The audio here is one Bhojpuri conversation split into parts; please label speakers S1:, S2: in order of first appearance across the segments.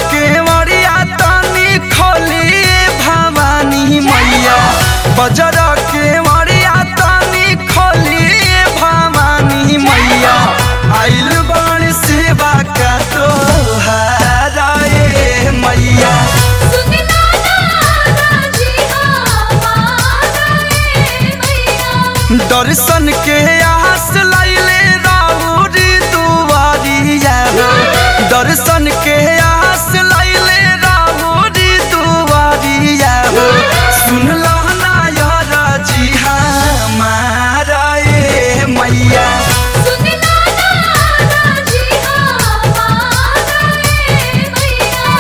S1: के मरिया तनी खोली भवानी मैया बजर के मरिया तनी खोली भवानी मैया आइल बड़ सेवा का तोहाराए मैया
S2: सुनना ना जी हमारा ए मैया
S1: दर्शन के आस लैले राउरी दुआरिया हो दर्शन के आस लैले राउरी दुआरिया हो सुनला ना यार जी हमारा ए मैया
S2: सुनना ना जी हमारा ए मैया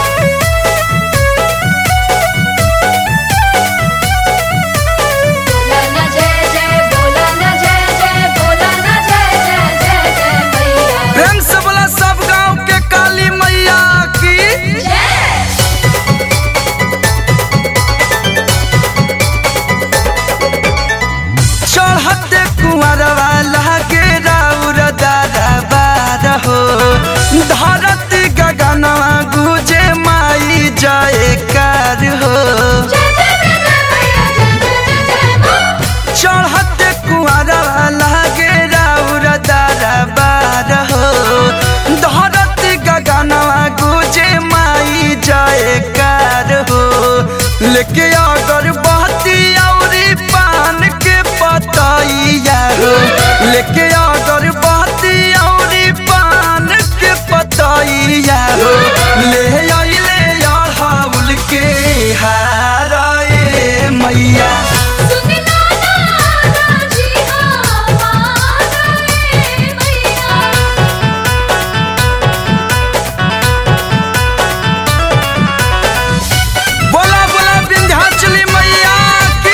S2: बोला ना जय जय बोला ना जय जय बोला ना जय जय जय जय मैया
S1: प्रेम से बोला सब गांव के काली मैया की
S2: जय
S1: चढ़ते कुंवर वाला के राउर दादा बार हो धरती गगनवा गुजे माई जयकार हो
S2: जय जय जय जय मैया जय जय जय जय मां
S1: चढ़ते कुंवर वाला के राउर दादा बार हो धरती गगनवा गुजे माई जयकार हो लेके अगर बहती औरी पान के पतैया हो लेके अगर बहती औरी पान के पतैया हो ले अइले अड़हुल के हाराए मैया
S2: सुनना ना जी हमारा ए मैया
S1: बोला बोला विंध्याचली मैया की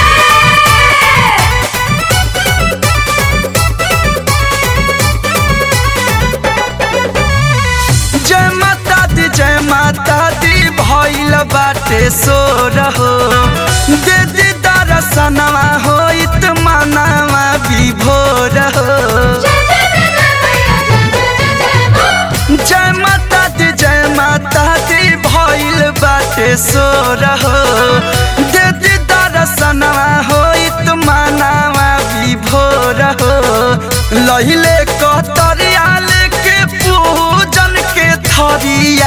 S1: जय माता दी जय माता दी भइल बाटे सोर हो दे दी दर्शनवा होइत मनावा विभोर हो जय माता दी जय माता दी भइल बाटे सोर हो दे दी दर्शनवा होइत मनावा विभोर हो लहिले कतरिया लेके पूजन के थरिया